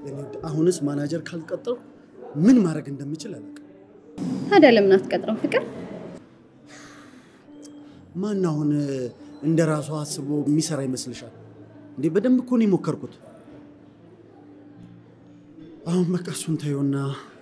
እኔ አሁንስ ማናጀር ካልቀጠሩ ምን ማድረግ እንደምችል አላውቅም። ታዲያ ለምን አትቀጥረው ፍቅር? ማን አሁን እንደ ራሱ አስቦ የሚሰራ ይመስልሻል እንዴ? በደንብ እኮ ነው የሞከርኩት። አሁን በቃ እሱን ተይውና፣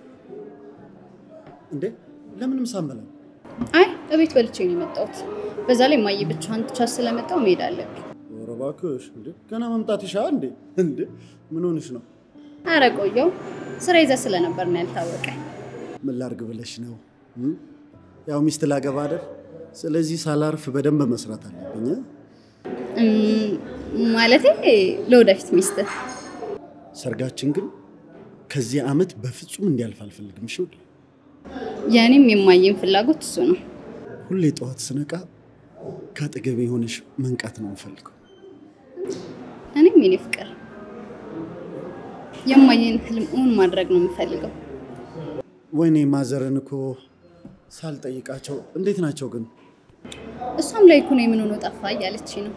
እንዴ ለምንም ሳንበላ አይ እቤት በልቼ ነው የመጣሁት። በዛ ላይ ማየ ብቻዋን ትቻት ስለመጣሁ መሄድ አለብኝ። ኧረ እባክሽ እንዴ ገና መምጣት ይሻ እንዴ? እንዴ ምን ሆንሽ ነው? አረ ቆየው ስራ ይዘህ ስለነበር ነው ያልታወቀ። ምን ላርግ ብለሽ ነው? እም? ያው ሚስት ላገባ አይደል? ስለዚህ ሳላርፍ በደንብ መስራት አለብኝ። እ? እም፣ ማለቴ ለወደፊት ሚስትህ ሰርጋችን ግን ከዚህ ዓመት በፍጹም እንዲያልፍ አልፈልግም። እሺ ውዴ? የእኔም የማየን ፍላጎት እሱ ነው። ሁሌ ጠዋት ስነቃ ከአጠገቤ የሆነሽ መንቃት ነው የምፈልገው። እኔም የኔ ፍቅር የማየን ህልም እውን ማድረግ ነው የምፈልገው። ወይኔ ማዘርን እኮ ሳልጠይቃቸው እንዴት ናቸው ግን? እሷም ላይ እኮ ነው የምን ሆኖ ጠፋ እያለች ነው።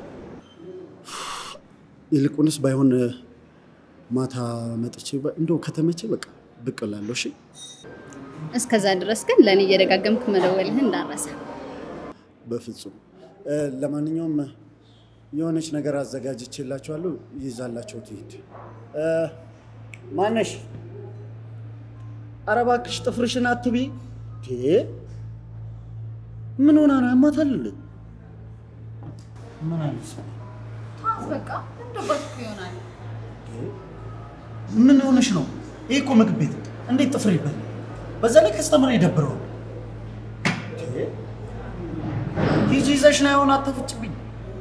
ይልቁንስ ባይሆን ማታ መጥቼ በ- እንደው ከተመቼ በቃ ብቅ እላለሁ። እሺ እስከዛ ድረስ ግን ለእኔ እየደጋገምክ መደወልህን እንዳረሰ። በፍጹም እ፣ ለማንኛውም የሆነች ነገር አዘጋጅቼላችኋለሁ። ይዛላቸው ትሂድ። እ፣ ማነሽ? ኧረ እባክሽ ጥፍርሽን አትቢ። ቴ ምን ሆና ነው? ያማታል እንዴ? ምን አይነት ሰው ነው? በቃ እንደባት ይሆናል። ምን ሆነሽ ነው? ይህ እኮ ምግብ ቤት ነው። እንዴት ጥፍር ይበላል? በዛ ላይ ከስተመር ይደብረው። ሂጂ ይዘሽ ና የሆነ አታፍጭብኝ።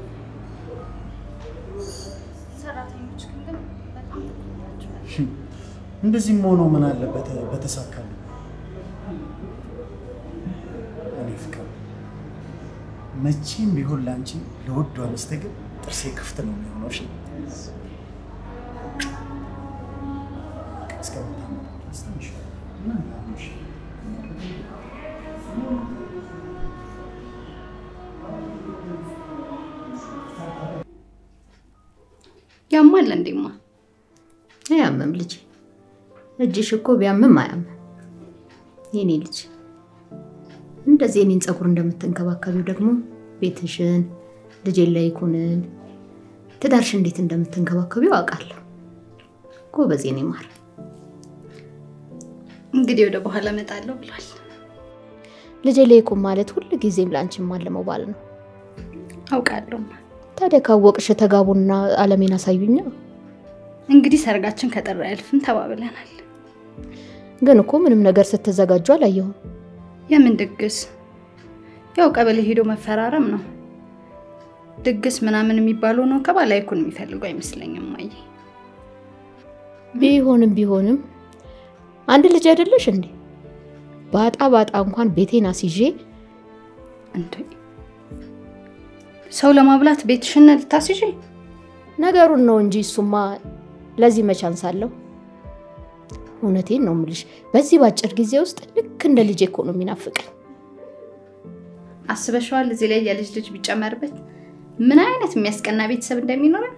ሰራተኞች ግን በጣም እንደዚህም ሆኖ ምን አለበት በተሳካሉ። እኔ ፍቅር መቼም ቢሆን ለአንቺ ለውዷ ሚስቴ ግን ጥርሴ ክፍት ነው የሚሆነው። እሺ እስከምታመጣ ድረስ ትንሽ ምን ይሆንሽ? ያማል እንዴማ? አያምም ልጅ፣ እጅሽ እኮ ቢያምም አያምም። የኔ ልጅ እንደዚህ የኔን ፀጉር እንደምትንከባከቢው ደግሞ ቤትሽን፣ ልጄን ላይ ይኩንን ትዳርሽ እንዴት እንደምትንከባከቢው አውቃለሁ። ጎበዝ የኔ ማር። እንግዲህ ወደ በኋላ እመጣለሁ ብሏል። ልጄ ላይ ይኩን ማለት ሁል ጊዜም ለአንቺ ማለመው ባል ነው። አውቃለሁ። ታዲያ ካወቅሽ ተጋቡና አለሜን አሳዩኛ። እንግዲህ ሰርጋችን ከጥር አያልፍም ተባብለናል። ግን እኮ ምንም ነገር ስትዘጋጁ አላየሁም። የምን ድግስ? ያው ቀበሌ ሄዶ መፈራረም ነው። ድግስ ምናምን የሚባለው ነው ከባላ ይኩን የሚፈልገው አይመስለኝም። ማየ ቢሆንም ቢሆንም አንድ ልጅ አይደለሽ እንዴ? ባጣ ባጣ እንኳን ቤቴን አስይዤ እንዴ ሰው ለማብላት ቤትሽን ልታስይዥ? ነገሩን ነው እንጂ እሱማ ለዚህ መች አንሳለሁ። እውነቴን ነው ምልሽ፣ በዚህ በአጭር ጊዜ ውስጥ ልክ እንደ ልጄ እኮ ነው የሚናፍቀኝ። አስበሽዋል? እዚህ ላይ የልጅ ልጅ ቢጨመርበት ምን አይነት የሚያስቀና ቤተሰብ እንደሚኖረን።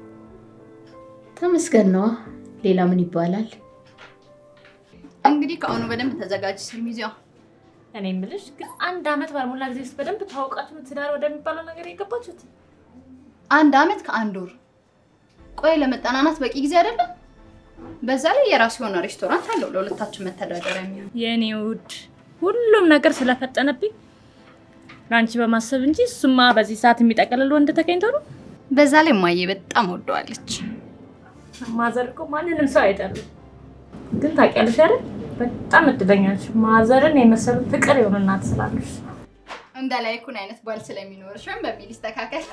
ተመስገን ነዋ። ሌላ ምን ይባላል? እንግዲህ ከአሁኑ በደንብ ተዘጋጅ ሚዜዋ። እኔ የምልሽ ግን አንድ አመት ባልሞላ ጊዜ ውስጥ በደንብ ታውቃችሁ ትዳር ወደሚባለው ነገር የገባችሁት? አንድ አመት ከአንድ ወር። ቆይ ለመጠናናት በቂ ጊዜ አይደለም? በዛ ላይ የራሱ የሆነ ሬስቶራንት አለው ለሁለታችን መተዳደሪያ የሚሆን። የእኔ ውድ ሁሉም ነገር ስለፈጠነብኝ ለአንቺ በማሰብ እንጂ እሱማ በዚህ ሰዓት የሚጠቀልል ወንድ ተገኝቶ ነው። በዛ ላይ ማየ በጣም ወደዋለች። ማዘር እኮ ማንንም ሰው አይጠሉም። ግን ታውቂያለሽ አይደል በጣም እድለኛ ነሽ። ማዘርን የመሰሉ ፍቅር የሆኑ እናት ስላለሽ። እንደ ላይኩን አይነት ባል ስለሚኖርሽ ወይም በሚል ይስተካከል።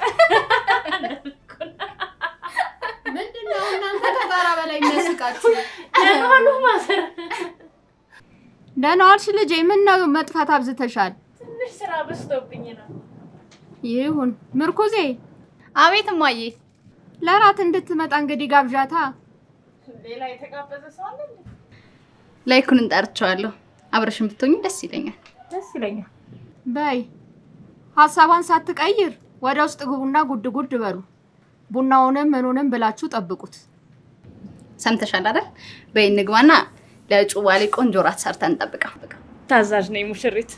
ምንድነው እናንተ ከጣራ በላይ የሚያስቃችሁ? ለመሆኑ ማዘር ደህና ዋልሽ ልጄ። ምን ነው መጥፋት አብዝተሻል? ትንሽ ስራ በዝቶብኝ ነው። ይሁን ምርኩዜ፣ አቤት እማዬ። ለራት እንድትመጣ እንግዲህ ጋብዣታ። ሌላ የተጋበዘ ሰው አለ እንዴ? ላይኩን እንጠርቸዋለሁ። አብረሽን ብትሆኝ ደስ ይለኛል። ደስ ይለኛል። በይ ሀሳቧን ሳትቀይር ወደ ውስጥ ግቡና ጉድ ጉድ በሉ። ቡናውንም ምኑንም ብላችሁ ጠብቁት። ሰምተሻል አይደል? በይ እንግባና ለእጩ ባሌ ቆንጆ ራት ሰርተን እንጠብቀው። ታዛዥ ነኝ ሙሽሪት።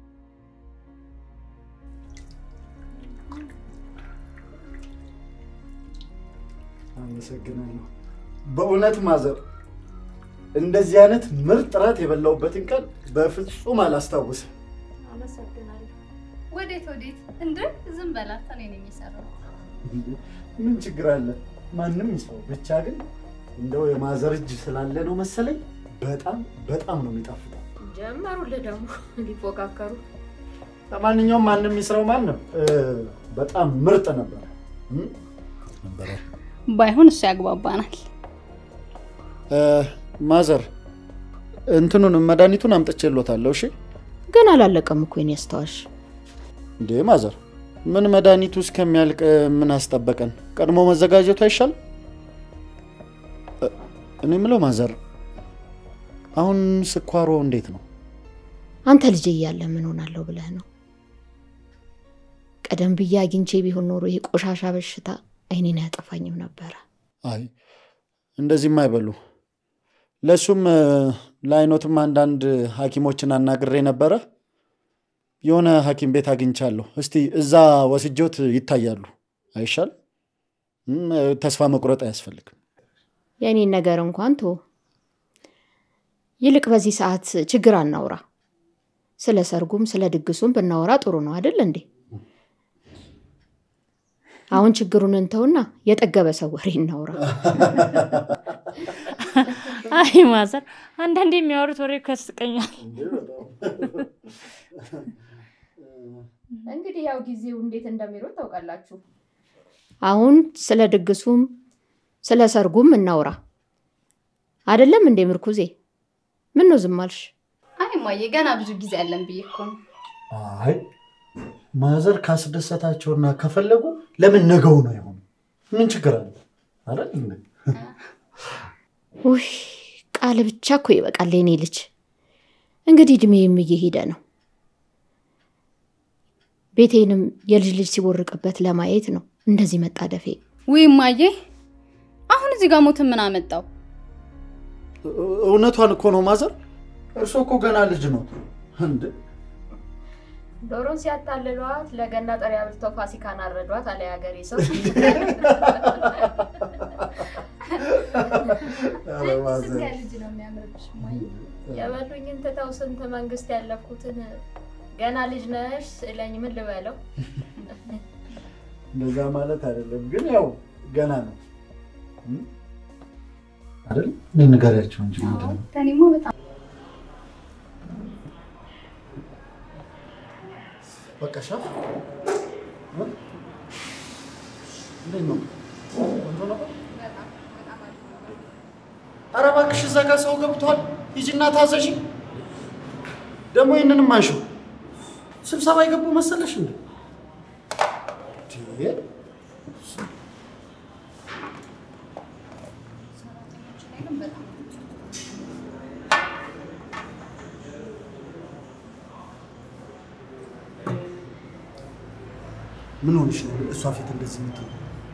አመሰግናለሁ። በእውነት ማዘር እንደዚህ አይነት ምርጥ ራት የበላሁበትን ቀን በፍጹም አላስታውስም። አመሰግናለሁ። ወዴት ወዴት? እንደ ዝም በላት፣ እኔ ነኝ የሰራው። ምን ችግር አለ? ማንም ይሰው። ብቻ ግን እንደው የማዘር እጅ ስላለ ነው መሰለኝ በጣም በጣም ነው የሚጣፍጠው። ጀመሩልህ ደግሞ ሊፎካከሩ። ለማንኛውም ማንም ይስራው ማንም እ፣ በጣም ምርጥ ነበረ እም? ነበረ። ባይሆን እሱ ያግባባናል። እ፣ ማዘር እንትኑን መድኃኒቱን አምጥቼሎታለሁ። እሺ ግን አላለቀም እኮ የኔ አስታዋሽ። እንዴ ማዘር፣ ምን መድኃኒቱ እስከሚያልቅ ምን አስጠበቀን? ቀድሞ መዘጋጀቱ አይሻልም? እ፣ እኔ የምለው ማዘር፣ አሁን ስኳሮ እንዴት ነው? አንተ ልጄ እያለ ምን ሆናለሁ ብለህ ነው? ቀደም ብዬ አግኝቼ ቢሆን ኖሮ ይሄ ቆሻሻ በሽታ አይኔን አያጠፋኝም ነበረ። አይ እንደዚህም አይበሉ። ለእሱም እ፣ ለአይኖትም አንዳንድ ሐኪሞችን አናግሬ ነበረ። የሆነ ሐኪም ቤት አግኝቻለሁ። እስቲ እዛ ወስጆት ይታያሉ። አይሻል? እም፣ ተስፋ መቁረጥ አያስፈልግም። የእኔን ነገር እንኳን ቶ ይልቅ በዚህ ሰዓት ችግር አናውራ። ስለ ሰርጉም ስለ ድግሱም ብናወራ ጥሩ ነው አይደል እንዴ? አሁን ችግሩን እንተውና የጠገበ ሰው ወሬ እናውራ። አይ ማዘር፣ አንዳንዴ የሚያወሩት ወሬ እኮ ያስቀኛል። እንግዲህ ያው ጊዜው እንዴት እንደሚሮጥ ታውቃላችሁ። አሁን ስለ ድግሱም ስለ ሰርጉም እናውራ አይደለም እንዴ ምርኩዜ? ምን ነው ዝም አልሽ? አይ እማዬ ገና ብዙ ጊዜ አለን ብዬ እኮ ነው። አይ ማዘር ካስደሰታቸውና ከፈለጉ ለምን ነገው ነው የሆኑ? ምን ችግር አለ? አይደል እንዴ? ውይ ቃል ብቻ እኮ ይበቃል የኔ ልጅ። እንግዲህ እድሜም እየሄደ ነው። ቤቴንም የልጅ ልጅ ሲቦርቅበት ለማየት ነው እንደዚህ መጣደፌ። ውይ እማዬ አሁን እዚህ ጋር ሞትን ምን አመጣው? እውነቷን እኮ ነው ማዘር። እርሶ እኮ ገና ልጅ ነው እንዴ? ዶሮን ሲያታልሏት ለገና ጠሪ አብልተው ፋሲካን አረዷት አለ የሀገሬ ሰው። ኧረ ማዘር ልጅ ነው የሚያምርብሽ እማዬ። የበሉኝን ትተው ስንት መንግስት ያለፍኩትን ገና ልጅ ነሽ ስለኝ ምን ልበለው? እንደዛ ማለት አይደለም፣ ግን ያው ገና ነው እም? አይደል? እኔ ንገሪያቸው እንጂ ምንድን ነው? ከእኔማ በጣም በቃ ሻፍ እንዴት ነው? ቆንጆ ነበር? ኧረ እባክሽ እዛ ጋር ሰው ገብቷል። ሂጂና ታዘዢ። ደግሞ ይህንንም አንሺው። ስብሰባ የገቡ መሰለሽ እንዴ? እንዴ? ምን ሆንሽ ነው እሷ ፊት እንደዚህ የምትሆን?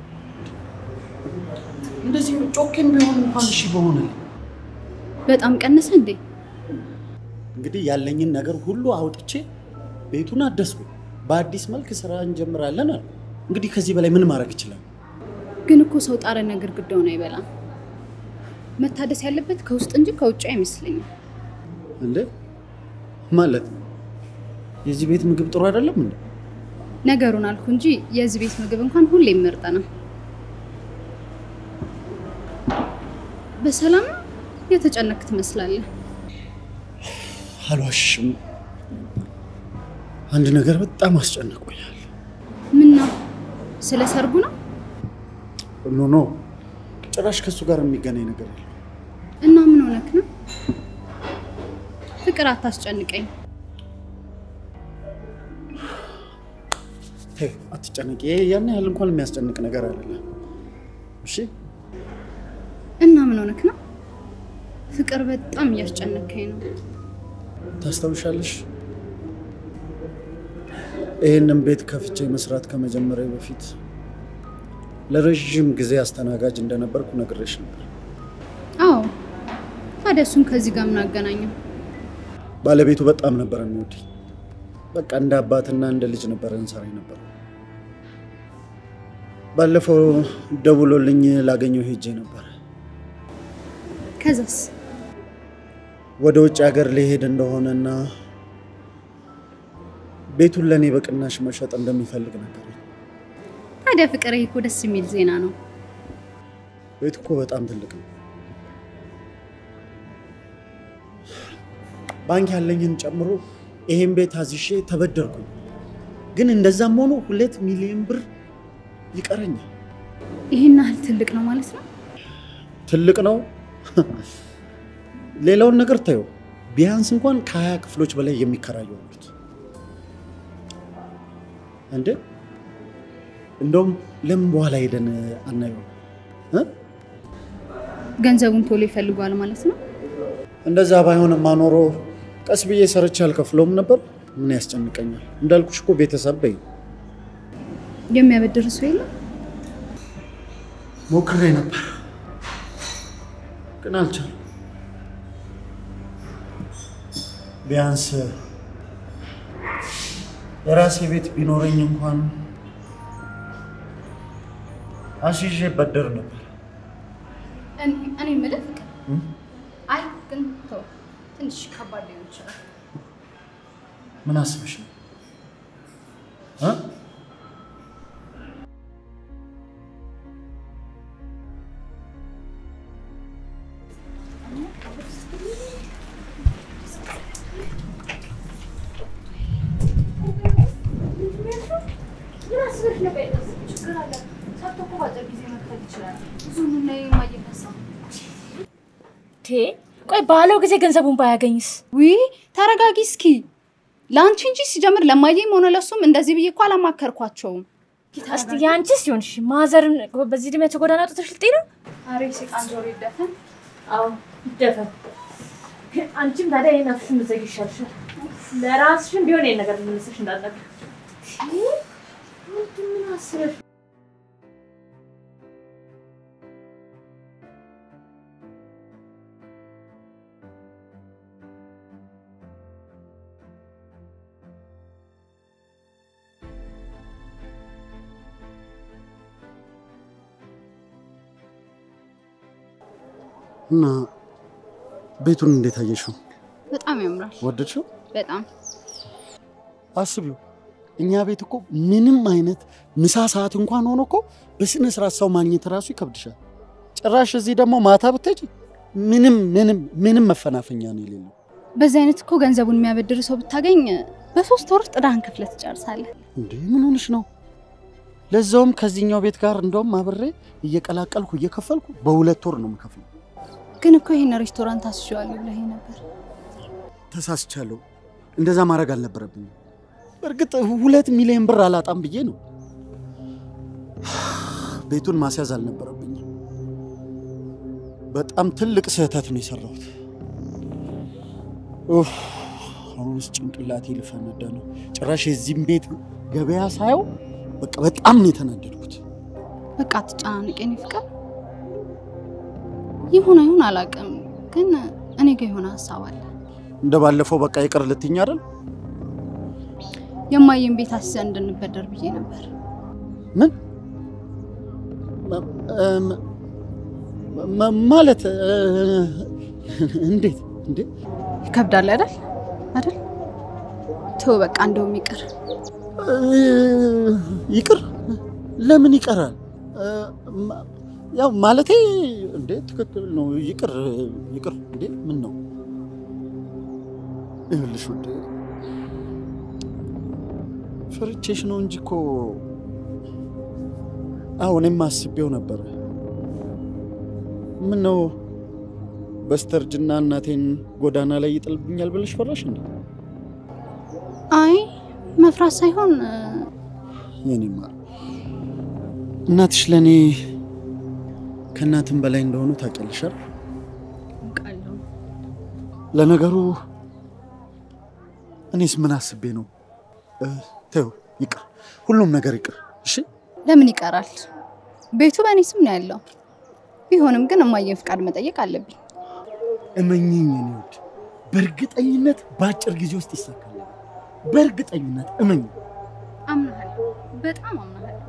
እንደዚህ ጮኬም ቢሆን እንኳን እሺ በሆነልኝ። በጣም ቀነሰ እንዴ? እንግዲህ ያለኝን ነገር ሁሉ አውጥቼ ቤቱን አደስኩ። በአዲስ መልክ ስራ እንጀምራለን አሉ። እንግዲህ ከዚህ በላይ ምን ማድረግ ይችላል? ግን እኮ ሰው ጣረና ግድግዳውን አይበላም። መታደስ ያለበት ከውስጥ እንጂ ከውጭ አይመስለኝም። እንዴ ማለት የዚህ ቤት ምግብ ጥሩ አይደለም እንዴ? ነገሩን አልኩ እንጂ የዚህ ቤት ምግብ እንኳን ሁሌም ምርጥ ነው። በሰላም ነው? የተጨነክ ትመስላለህ። አልዋሽም። አንድ ነገር በጣም አስጨንቆኛል። ምን ነው? ስለ ሰርጉ ነው? ኖ ኖ፣ ጭራሽ ከእሱ ጋር የሚገናኝ ነገር የለም። እና ምን ሆነክ ነው? ፍቅር አታስጨንቀኝ። ተይ አትጨነቂ። ይሄ ያን ያህል እንኳን የሚያስጨንቅ ነገር አይደለም። እሺ እና ምን ሆነክ ነው? ፍቅር በጣም እያስጨነከኝ ነው። ታስታውሻለሽ? ይህንን ቤት ከፍቼ መስራት ከመጀመሪያ በፊት ለረዥም ጊዜ አስተናጋጅ እንደነበርኩ ነግሬሽ ነበር። አዎ። ታዲያ እሱን ከዚህ ጋር ምን አገናኘው? ባለቤቱ በጣም ነበር የሚወደኝ። በቃ እንደ አባትና እንደ ልጅ ነበር እንሰራ ነበር። ባለፈው ደውሎልኝ ላገኘው ሄጄ ነበር። ከዛስ? ወደ ውጭ ሀገር ሊሄድ እንደሆነና ቤቱን ለእኔ በቅናሽ መሸጥ እንደሚፈልግ ነገር ታዲያ ፍቅር፣ ይሄ እኮ ደስ የሚል ዜና ነው። ቤት እኮ በጣም ትልቅ ነው። ባንክ ያለኝን ጨምሮ ይሄን ቤት አዝሼ ተበደርኩኝ። ግን እንደዛም ሆኖ ሁለት ሚሊዮን ብር ይቀረኛል። ይሄን ያህል ትልቅ ነው ማለት ነው? ትልቅ ነው። ሌላውን ነገር ታየው፣ ቢያንስ እንኳን ከሀያ ክፍሎች በላይ የሚከራዩ አሉት። እንዴ እንደውም ለምን በኋላ ሄደን አናየው? እ? ገንዘቡን ቶሎ ይፈልጓል ማለት ነው? እንደዛ ባይሆንማ ኖሮ ቀስ ብዬ ሰርቼ አልከፍለውም ነበር። ምን ያስጨንቀኛል? እንዳልኩሽ እኮ ቤተሰብ በይ። የሚያበድር ሰው የለም? ሞክሬ ነበር ግን አልቻለም። ቢያንስ የራሴ ቤት ቢኖረኝ እንኳን አስይዤ በደር ነበር። እኔ የምልህ ፍቅር፣ እም? አይ ግን ተው፣ ትንሽ ከባድ ሊሆን ይችላል። ምን አስበሽ ነው እ? ቴ ቆይ ባለው ጊዜ ገንዘቡን ባያገኝስ? ውይ ተረጋጊ እስኪ። ለአንቺ እንጂ ሲጀምር ለማየም ሆነ ለሱም እንደዚህ ብዬ እኮ አላማከርኳቸውም። እስቲ ያንቺስ ይሆንሽ ማዘርን በዚህ እድሜያቸው ጎዳና አውጥተሽ ልጤ ነው? አሬ ሴጣን ጆሮ ይደፈን። አዎ ይደፈን። ግን አንቺም ታዲያ ይሄን አፍሽን ብትዘጊ ይሻልሻል። ለራስሽም ቢሆን ይሄን ነገር ልመልስሽ እንዳልነበር ምን አስበሽ እና ቤቱን እንዴት አየሽው? በጣም ያምራል። ወደድሽው? በጣም አስቢው፣ እኛ ቤት እኮ ምንም አይነት ምሳ ሰዓት እንኳን ሆኖ እኮ በስነ ስርዓት ሰው ማግኘት እራሱ ይከብድሻል። ጭራሽ እዚህ ደግሞ ማታ ብትሄጂ ምንም ምንም ምንም መፈናፈኛ ነው የሌለው። በዚህ አይነት እኮ ገንዘቡን የሚያበድር ሰው ብታገኝ በሶስት ወር ጥዳህን ከፍለህ ትጨርሳለህ። እንዴ ምን ሆንሽ ነው? ለዛውም ከዚህኛው ቤት ጋር እንደውም አብሬ እየቀላቀልኩ እየከፈልኩ በሁለት ወር ነው የምከፍለው። ግን እኮ ይሄን ሬስቶራንት አስዤዋለሁ ብለህ ነበር። ተሳስቻለሁ። እንደዛ ማድረግ አልነበረብኝም። እርግጥ ሁለት ሚሊዮን ብር አላጣም ብዬ ነው። ቤቱን ማስያዝ አልነበረብኝም። በጣም ትልቅ ስህተት ነው የሰራሁት። ኡፍ፣ አሁንስ ጭንቅላቴ ልፈነዳ ነው። ጭራሽ የዚህም ቤት ገበያ ሳየው በቃ በጣም ነው የተናደድኩት። በቃ አትጨናነቅ የኔ ፍቅር። ይሁን አይሁን አላውቅም፣ ግን እኔ ጋር የሆነ ሀሳብ አለ። እንደ ባለፈው በቃ ይቅር ልትኝ አይደል? የማየን ቤት አስይዘን እንድንበደር ብዬ ነበር። ምን ማ- ማ- ማለት እ- እንዴት እንዴ? ይከብዳል አይደል? አይደል? ተው በቃ እንደውም ይቅር። እ- ይቅር ለምን ይቀራል? እ፣ ማ- ያው ማለቴ እንዴ ትክክል ነው። ይቅር ይቅር እንዴ ምን ነው ይኸውልሽ ውድ ፈርቼሽ ነው እንጂ እኮ አሁን እኔም አስቤው ነበረ። ምን ነው በስተርጅና እናቴን ጎዳና ላይ ይጥልብኛል ብለሽ ፈራሽ እንዴ? አይ መፍራት ሳይሆን እ፣ የኔ ማር እናትሽ ለእኔ ከእናትም በላይ እንደሆኑ ታውቂያለሽ አይደል? አውቃለሁ። ለነገሩ እኔስ ምን አስቤ ነው? እ፣ ተይው ይቅር፣ ሁሉም ነገር ይቅር። እሺ ለምን ይቀራል? ቤቱ በእኔ ስም ነው ያለው። ቢሆንም ግን እማየን ፍቃድ መጠየቅ አለብኝ። እመኝኝ የኔ ውድ፣ በእርግጠኝነት በአጭር ጊዜ ውስጥ ይሳካል። በእርግጠኝነት እመኝ። አምናሃለሁ፣ በጣም አምናሃለሁ።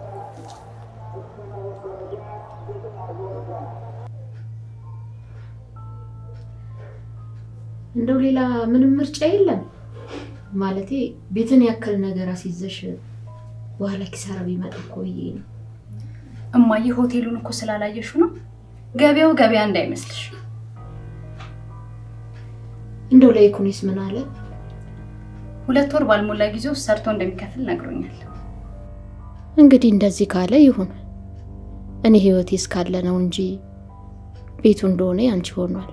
እንደው ሌላ ምንም ምርጫ የለም ማለቴ ቤትን ያክል ነገር አስይዘሽ በኋላ ኪሳራ ቢመጣ እኮ ብዬ ነው። እማዬ ሆቴሉን እኮ ስላላየሽው ነው። ገበያው ገበያ እንዳይመስልሽ። እንደው ለኢኮኖሚስ ምን አለ? ሁለት ወር ባልሞላ ጊዜ ውስጥ ሰርቶ እንደሚከፍል ነግሮኛል። እንግዲህ እንደዚህ ካለ ይሁን። እኔ ህይወቴ እስካለ ነው እንጂ ቤቱ እንደሆነ ያንቺ ሆኗል።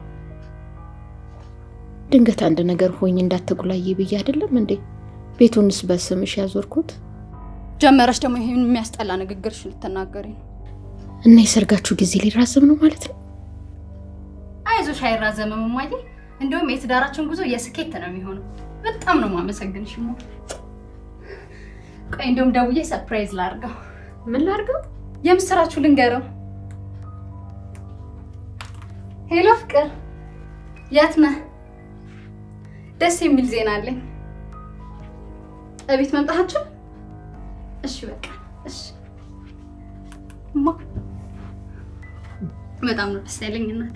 ድንገት አንድ ነገር ሆኝ እንዳትጉላዬ ብዬ አይደለም እንዴ ቤቱንስ በስምሽ ያዞርኩት? ጀመረሽ ደግሞ ይሄን የሚያስጠላ ንግግርሽ ልትናገሪ ነው። እና የሰርጋችሁ ጊዜ ሊራዘም ነው ማለት ነው? አይዞሽ፣ አይራዘምም እማዬ። እንዲሁም የትዳራችን ጉዞ የስኬት ነው የሚሆነው። በጣም ነው የማመሰግንሽ እማ። ቆይ እንዲሁም ደውዬ ሰርፕራይዝ ላድርገው። ምን ላድርገው? የምስራችሁ ልንገረው። ሄሎ ፍቅር፣ የት ነህ? ደስ የሚል ዜና አለኝ። እቤት መምጣታችሁ? እሺ በቃ እሺ። እማ በጣም ነው ደስ ያለኝ እናቴ።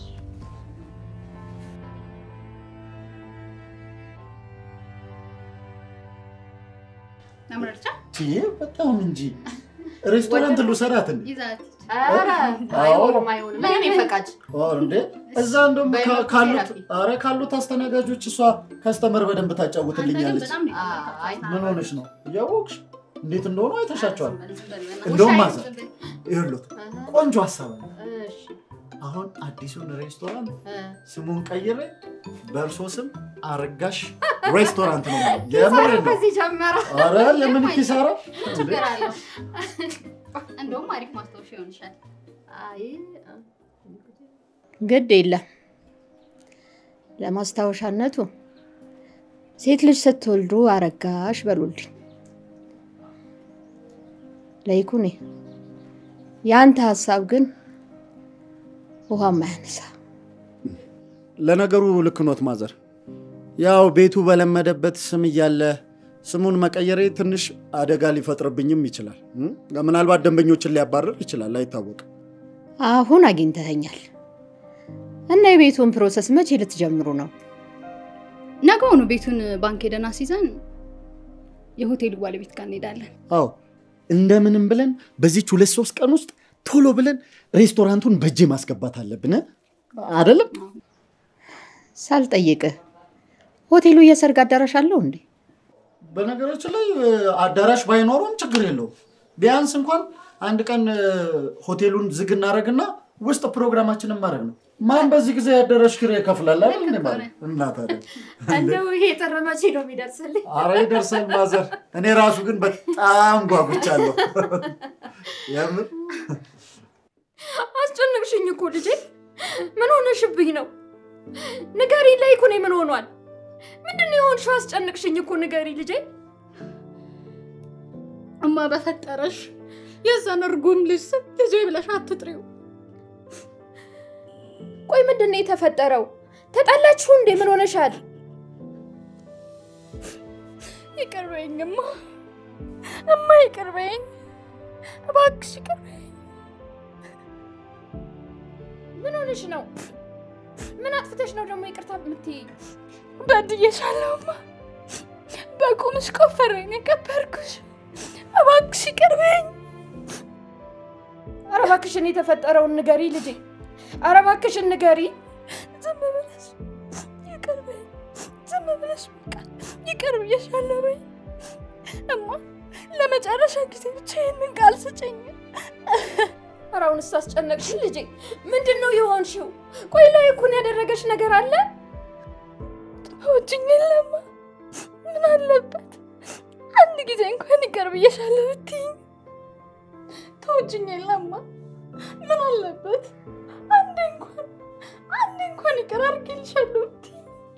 አምረርቻ ይሄ በጣም እንጂ ሬስቶራንት ልውሰዳት እንዴ? ይዛት ኧረ አይሆንም አይሆንም። እኔ ነኝ ፈቃጅ። ኦ እንዴ እዛ እንደውም በይ ካ- በቃ ካሉት ቴራፒ። አረ ካሉት አስተናጋጆች እሷ ከስተመር በደንብ አንተ ግን ታጫውትልኛለች። በጣም ነው አይ፣ ምን ሆነሽ ነው? እያወቅሽ እንዴት እንደሆኑ አይተሻቸዋል። የምትወጣው። እንደውም ውሻ ማዘር ይኸውልህ ቆንጆ ሀሳብ አለ። እሺ አሁን አዲሱን ሬስቶራንት እ፣ ስሙን ቀይሬ በእርሶ ስም አረጋሽ ሬስቶራንት ነው የምለው። የምሬን ነው። ከዚህ ጀመረ። አረ የምን ኪሳራ ችግር አለው። እንደውም አሪፍ ማስታወሻ ይሆንሻል። አይ ግድ የለም ለማስታወሻነቱ ሴት ልጅ ስትወልዱ አረጋሽ በሉልኝ። ለይኩኔ የአንተ ሀሳብ ግን ውሃ ማያነሳ ለነገሩ ልክ ኖት ማዘር። ያው ቤቱ በለመደበት ስም እያለ ስሙን መቀየሬ ትንሽ አደጋ ሊፈጥርብኝም ይችላል። እም? ምናልባት ደንበኞችን ሊያባርር ይችላል፣ አይታወቅም። አሁን አግኝተኸኛል እና የቤቱን ፕሮሰስ መቼ ልትጀምሩ ነው? ነገውኑ ቤቱን ባንክ ሄደን አስይዘን የሆቴሉ ባለቤት ጋር እንሄዳለን። አዎ እንደምንም ብለን በዚች ሁለት ሶስት ቀን ውስጥ ቶሎ ብለን ሬስቶራንቱን በእጄ ማስገባት አለብን እ? አይደለም? ሳልጠይቅህ ሆቴሉ የሰርግ አዳራሽ አለው እንዴ? በነገራችን ላይ እ፣ አዳራሽ ባይኖረውም ችግር የለውም። ቢያንስ እንኳን አንድ ቀን እ፣ ሆቴሉን ዝግ እናደርግና ውስጥ ፕሮግራማችንን ማድረግ ነው። ማን በዚህ ጊዜ የአዳራሽ ኪራይ ይከፍላል አይደል? እንዴ ማለት እና ታዲያ እንደው ይሄ ጥር መቼ ነው የሚደርስልኝ? አረ ይደርሳል ማዘር። እኔ ራሱ ግን በጣም ጓጉቻለሁ። የምር አስጨነቅሽኝ እኮ ልጄ። ምን ሆነሽብኝ ነው? ንገሪ ላይ እኮ ምን ሆኗል? ምንድን ነው የሆንሽው? አስጨነቅሽኝ እኮ ንገሪ ልጄ። እማ በፈጠረሽ የዛን እርጉም ልጅ ስም ልጄ ብለሽ አትጥሪው። ቆይ ምንድን ነው የተፈጠረው? ተጣላችሁ እንዴ? ምን ሆነሻል? ይቅር በይኝ እማ፣ እማ ይቅር በይኝ እባክሽ፣ ይቅር በይኝ። ምን ሆነሽ ነው? ምን አጥፍተሽ ነው ደግሞ ይቅርታ የምትይኝ? በድዬሻለሁ እማ፣ በቁምሽ ቆፈረኝ የቀበርኩሽ። እባክሽ ይቅር በይኝ። ኧረ እባክሽን የተፈጠረውን ንገሪ ልጄ። ኧረ እባክሽን ንገሪ። ዝም ብለሽ ይቅር በይኝ፣ ዝም ብለሽ በቃ ይቅር ብዬሻለሁ በይኝ እማ። ለመጨረሻ ጊዜ ብቻ ይህንን ቃል ስጭኝ። ኧረ አሁንስ አስጨነቅሽን ልጄ። ምንድን ነው የሆንሽው? ቆይ ላይ እኮን ያደረገሽ ነገር አለ? ተወችኝ የለማ ምን አለበት አንድ ጊዜ እንኳን ይቅር ብዬሻለሁ ብትይኝ። ተወችኝ የለማ ምን አለበት አንዴ እንኳን አንዴ እንኳን ይቅር አድርጌልሻለሁ ብትይኝ።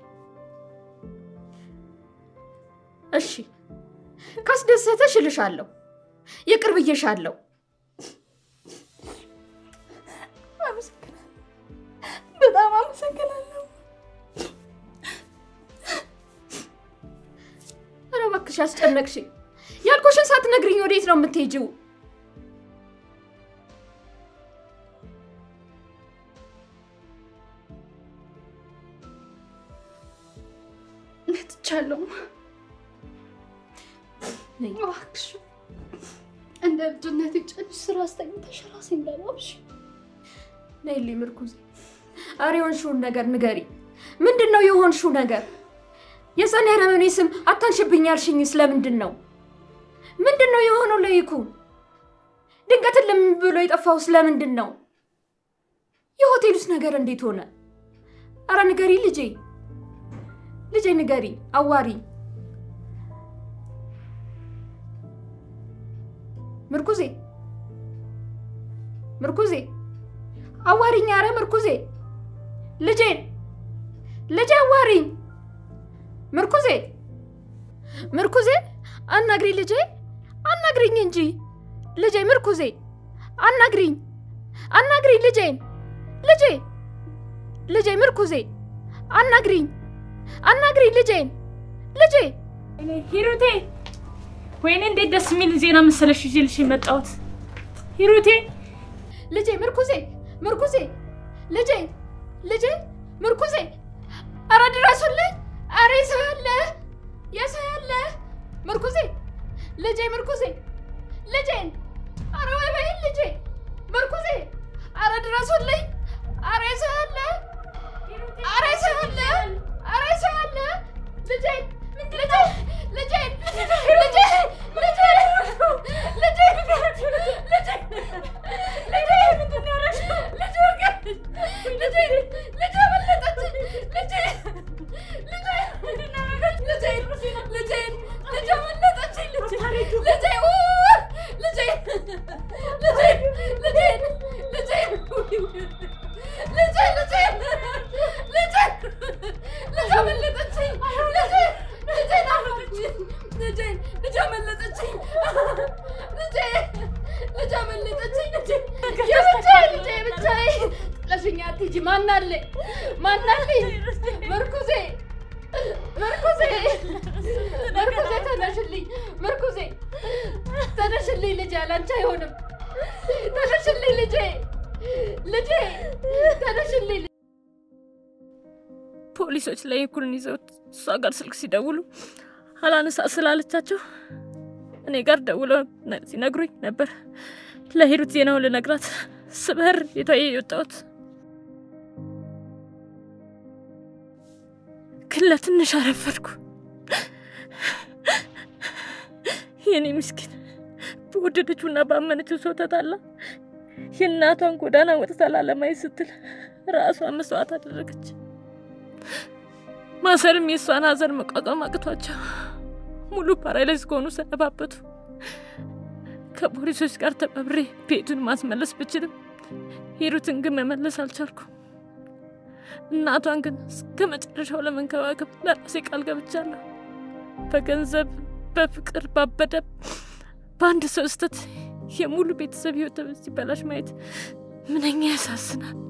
እሺ ካስደሰተሽ እልሻለሁ፣ ይቅር ብዬሻለሁ። ያስጨነቅሽኝ? ያልኩሽን ሳትነግሪኝ ወዴት ነው የምትሄጂው? መጥቻለሁ። እባክሽ እንደ ልጅነት ጨንሽ ስራ አስተኝተሽ ራሴ እንዳላብሽ ነይልኝ ምርኩዝ። ኧረ የሆንሽውን ነገር ንገሪ። ምንድን ነው የሆንሽው ነገር? የጸኔ ረመኔ ስም አታንሽብኝ ያልሽኝ ስለምንድን ነው? ምንድን ነው የሆነው ለይኩን? ድንገትን ለምን ብሎ የጠፋው ስለምንድን ነው? የሆቴሉስ ነገር እንዴት ሆነ? አረ ንገሪ ልጄ፣ ልጄ ንገሪ፣ አዋሪ ምርኩዜ፣ ምርኩዜ አዋሪኝ! አረ ምርኩዜ፣ ልጄን ልጄ አዋሪኝ! ምርኩዜ፣ ምርኩዜ አናግሪኝ ልጄ፣ አናግሪኝ እንጂ ልጄ፣ ምርኩዜ አናግሪኝ፣ አናግሪኝ ልጄን፣ ልጄ፣ ልጄ፣ ምርኩዜ አናግሪኝ፣ አናግሪኝ ልጄን፣ ልጄ ሂሩቴ ወይኔ እንዴት ደስ የሚል ዜና መሰለሽ ይዤልሽ የመጣሁት ሂሩቴ ልጄ ምርኩዜ ምርኩዜ ልጄ ልጄ ምርኩዜ አረ ድረሱልኝ! አረ የሰው ያለ የሰው ያለ ምርኩዜ ልጄ ምርኩዜ ልጄን አረ ወይ በይን ልጄ ምርኩዜ አረ ድረሱልኝ! አረ የሰው ያለ አረ የሰው ያለ አረ የሰው ያለ ልጄን ልጄ ልጄን ልጄ ልጄ ልጄ ማናለ ማናለኝ ምርኩዜ ምርኩዜ ምርኩዜ ተነሽልኝ ምርኩዜ ተነሽልኝ ልጄ አላንቺ አይሆንም ተነሽልኝ ልጄ ልጄ ተነሽልኝ ፖሊሶች ላይ እኩልን ይዘውት እሷ ጋር ስልክ ሲደውሉ አላነሳ ስላለቻቸው እኔ ጋር ደውለው ሲነግሩኝ ነበር ለሂሩት ዜናውን ልነግራት ስበር ቤቷ የወጣሁት ግን ለትንሽ አረፈድኩ። የኔ ምስኪን በወደደችውና ባመነችው ሰው ተጣላ። የእናቷን ጎዳና ወጥታ ላለማየት ስትል ራሷን መስዋዕት አደረገች። ማሰርም የእሷን ሀዘን መቋቋም አቅቷቸው ሙሉ ፓራላይዝ ከሆኑ ሰነባበቱ። ከፖሊሶች ጋር ተባብሬ ቤቱን ማስመለስ ብችልም ሂሩትን ግን መመለስ አልቻልኩም። እናቷን ግን እስከ መጨረሻው ለመንከባከብ ለራሴ ቃል ገብቻለሁ። በገንዘብ በፍቅር ባበደ በአንድ ሰው ስህተት የሙሉ ቤተሰብ ህይወት ሲበላሽ ማየት ምንኛ ያሳዝናል።